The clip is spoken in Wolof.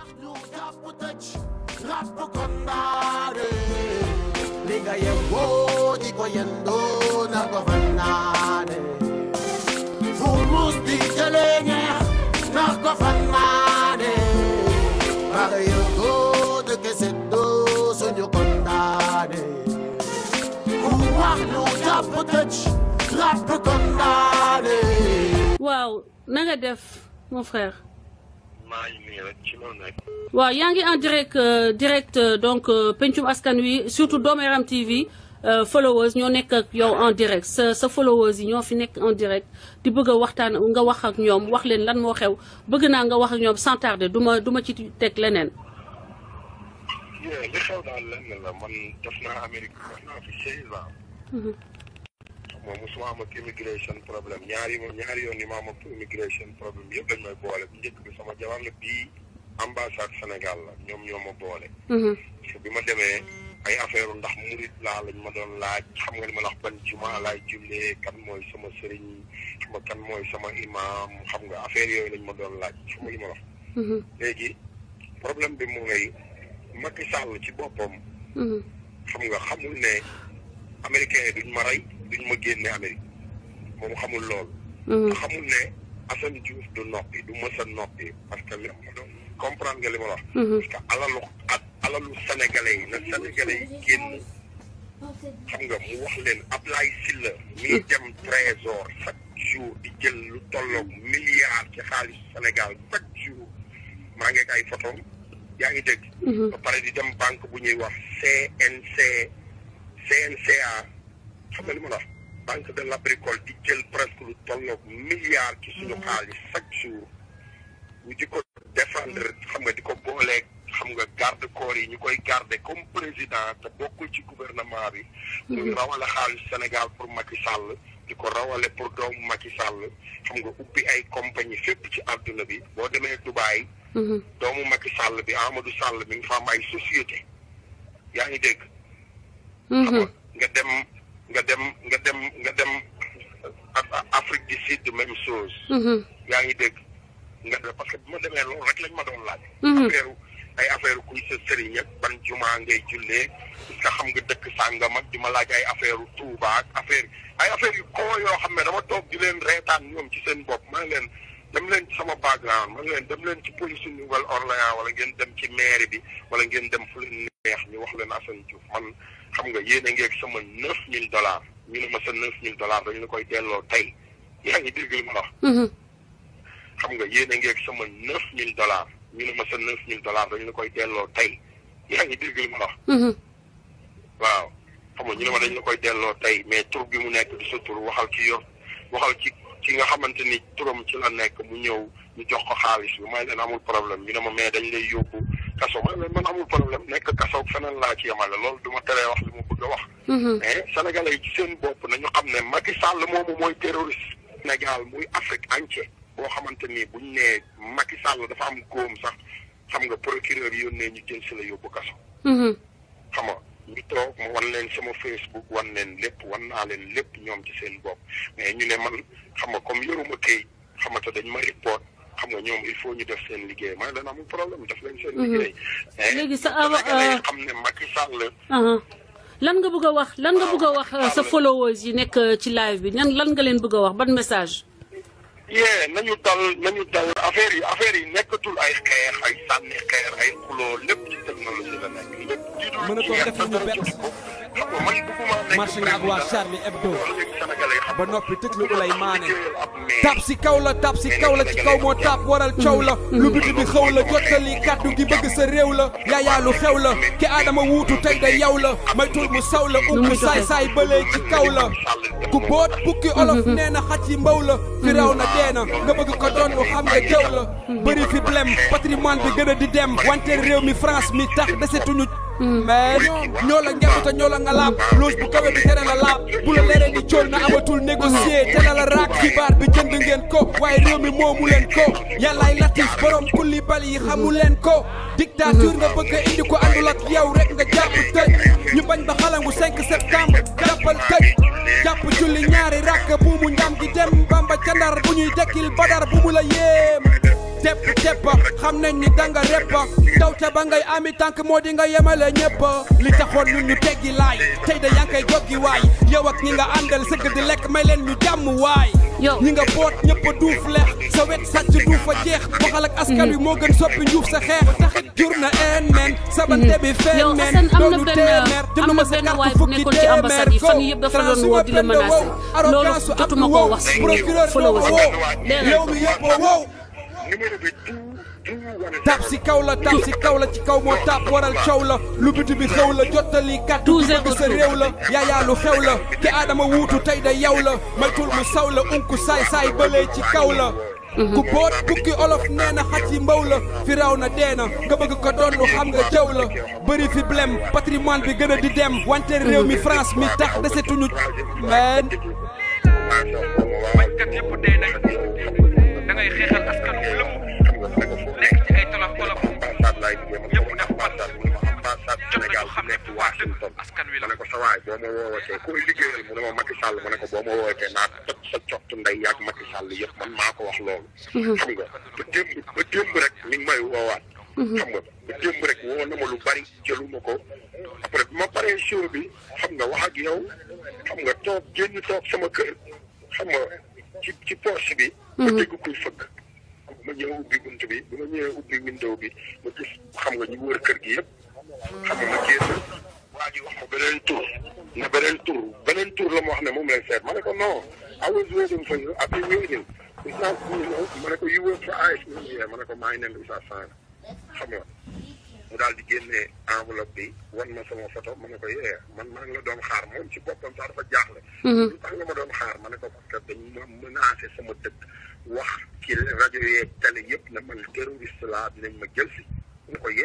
ñu jàpp tëj ràpp kondaane li nga yemboo di ko yendoo na ko fannaane fu mus di jëlee ñeex na ko fannaane pare yëgoo de kese doo suñu kondaane ku wax ñu jàpp tëj ràpp kondaane waaw na nga def mon frère maa ngi nii rek ci loolu nekk. waaw yaa ngi en direct euh, direct euh, donc euh, pencum askan wi surtout Doomu Yaram TV euh, followers ñoo nekk ak yow en direct sa sa followers yi ñoo fi nekk en direct di bëgg a waxtaan nga wax ak ñoom wax leen lan moo xew bëgg naa nga wax ak ñoom sans tarder du ma du ma ci teg leneen. yee li xew daal lenn la man def naa Amérique def naa fi seize ans. xam nga mosuma am ak immigration problème ñaari moom ñaari yoon yi ma am ak immigration problème yëpp dañ may boole bu njëkk bi sama jabar la bii ambassade Sénégal la ñoom ñoo ma boole. parce que bi ma demee ay affaire ndax murit laa lañ ma doon laaj xam nga li ma la wax ban juma laay jullee kan mooy sama sëriñ xam nga kan mooy sama imam xam nga affaire yooyu lañ ma doon laaj xam nga li ma la wax. léegi problème bi mooy Macky Sall ci boppam. xam nga xamul ne américain yi duñ ma rey duñ ma génne Amérique moom xamul lool. te xamul ne Assane Diouf du noppi du mës a noppi parce que li ma doon comprendre nga li ma la wax. parce que alalu ak alalu sénégalais yi na sénégalais yi génn xam nga mu wax leen Ablaye Sylla mi dem trésor chaque jour di jël lu tolloog milliard ci xaalis Sénégal chaque jour maa ngi ak ay photos yaa ngi dégg. ba pare di dem banque bu ñuy wax CNC CNCA xam nga li ma la wax banque de l'agricole di jël presque lu tolloog milliard ci suñu xaalis chaque jour ñu di ko défendre xam nga di ko booleeg xam nga garde corps yi ñu koy garder comme président te bokkul ci gouvernement bi. muy rawale xaalis Sénégal pour Macky Sall di ko rawale pour doomu Macky Sall xam nga ubbi ay compagnie fépp ci àdduna bi boo demee Dubaï. doomu Macky Sall bi Amadou Sall mi ngi fa am ay société yaa ngi dégg. xam nga nga dem nga dem nga dem nga dem Afrique du Sud même chose. yaa ngi dégg nga parce que bi ma demee loolu rek lañ ma doon laaj. affaire ay affaire kuy sa sëriñ ak ban juma ngay jullee parce que xam nga dëkk sàngam ak di ma laaj ay affaire Touba ak affaire ay affaire yu ko yoo xam ne dama toog di leen reetaan ñoom ci seen bopp ma leen dem leen ci sama background ma leen dem leen ci police Nouvelle-Orléans wala ngeen dem ci mairie bi wala ngeen dem fu leen neex ñu wax leen Assane Diouf man xam nga yéen a ngeeg sama neuf mille dollars ñu ne ma sa neuf mille dollars dañu la koy delloo tey yaa ngi dégg li ma la wax xam nga yéen a ngeeg sama neuf mille dollars ñu ne ma sa neuf mille dollars dañu la koy delloo tey yaa ngi dégg li ma la wax waaw xam nga ñu ne ma dañu la koy delloo tey mais tur bi mu nekk du sa tur waxal ci yor waxal ci ci nga xamante ni turam ci la nekk mu ñëw ñu jox ko xaalis bi may leen amul problème ñu ne ma mais dañ lay yóbbu kaso may leen man amul problème nekk kaso feneen laa ci yemale loolu du ma teree wax li ma bëgg a wax mais sénégalais yi ci seen bopp nañu xam ne Macky Sall moomu mooy terroriste Sénégal muy Afrique entière boo xamante ni buñ nee Macky Sall dafa am góom sax xam nga procureur yi yónnee ñu jël si la yóbbu kaso xam nga ñu toog ma wan leen sama Facebook wan leen lépp wan naa leen lépp ñoom ci seen bopp mais ñu ne man xam nga comme yoruma këy xam nga te dañ ma report xam nga ñoom il faut ñu def seen liggéey ma leen amul problème def leen seen liggéey léegi sa Sénégalais yi xam ne Macky Sall lan nga bëgg a wax lan nga bëgg a wax sa followers yi nekk ci live bi ñan lan nga leen bëgg a wax ban message yee nañu dal nañu dal affaire yi affaire yi nekkatul ay xeex ay sànni xeer ay xuloo lépp ci technologie la nekk lépp di dul mën a toog def lu ñu bett xam nga man bëgguma nekk marché nga ak waa Charlie Hebdo Sénégalais yi xam ba noppi tëj lu ulay maane ab mais tap si kaw la tap si kaw la ci kaw moo tap waral coow la lu biti bi xaw la jottali kàddu gi bëgg sa réew la yaayaa lu xew la ki aadama wuutu tey da yow la maytul mu saw la ump saay saay bëlee ci kaw la ku boot bukki olof nee na xaj yi mbaw la fi raw na deena nga bëgg ko doon xam nga jëw la bëri fi blem patrimoine bi gën a di dem wante réew mi France mi tax desetuñu mais ñoo la ngemb te ñoo la nga laab loos bu kawe bi tere la laab bu la leeree ni cool na amatul négocier te la la raak xibaar bi jënd ngeen ko waaye réew mi moomu leen ko yàllaay latif borom kulli bal yi xamu leen ko dictature nga bëgg a indi ko àndul ak yow rek nga jàpp tëj ñu bañ ba xalangu 5 septembre jàppal tëj jàpp julli ñaari rakk bu mu njam gi dem bamba ca ndar bu ñuy dekkil badar bu mu la yéem tepp tepp xam nañ ni danga reppa daw ca ba ngay ami tànk moo di nga yemale ñëpp li taxoon ñun ñu teggi laay tey da yaa ngi koy joggi waay yow ak ñi nga àndal sëgg di lekk may leen ñu jàmm waay Yow. ñi nga boot ñëpp a duuf leex sa wet sàcc duuf a jeex waxal ak askan wi moo gën soppi njuuf sa xeex taxit jur na een men sabante bi fen yow men Assane am na doonu benn téeméer am na benn waay bu nekkoon ci ambassade yi fan yii yëpp dafa doon woo di la menacé loolu jotuma koo wax si followers yi dégg yow mi yëpp a wow numéro bi tout tout wane tap si kaw la tap si kaw la ci kaw moo tap waral coow la lu biti bi xew la jottali kàddu gi bëgg sa réew la yaayaa lu xew la ke aadama wuutu tey da yow la maytul mu saw la unku saay saay bëlee ci kaw la ku boot bukki olof nee na xaj yi mbaw la fi raw na dee na nga bëgg ko doon lu xam nga jëw la bëri fi blème patrimoine bi gën a di dem wante réew mi France mi tax desetuñu men bañkat yëpp dee nañ da ngay xeexal askan wu lëmm nekk ci ay tolof tolof ñëpp def pat jot nañu xam ne waa dëgg askan wi la ma ne ko sa waay boo ma woowatee koy liggéeyal mu ne ma Macky Sall ma ne ko boo ma woowatee naa toj sa cottu ndey yaag Macky Sall yëpp man maa ko wax loolu xam nga ba démb ba démb rek mi ngi may woowaat xam nga ba démb rek woo na ma lu bari jëluma ko après bi ma paree show bi xam nga wax ak yow xam nga toog génn toog sama kër xam nga ci ci poche bi ma dégg kuy fëgg ma ñëw ubbi bunt bi bi ma ñëwee ubbi window bi ma gis xam nga ñu wër kër gi yëpp xam nga ma génn waa ji wax ma beneen tur ne beneen tur beneen tur la ma wax ne moom lay seet ma ne ko non I was waiting for you I've been waiting it's not you know ma ne ko you work for ICE ma ne ko maa ngi nen Oustaz Sane xam nga mu daal di génne enveloppe bi wan ma sama photo ma ne ko yee man maa ngi la doon xaar moom ci boppam sax dafa jaaxle lu tax nga ma doon xaar ma ne ko parce que dañu ma menacé sama dëkk wax ci rajo yeeg télé yëpp ne man terroriste laa dinañ ma jël si mu ne ko yee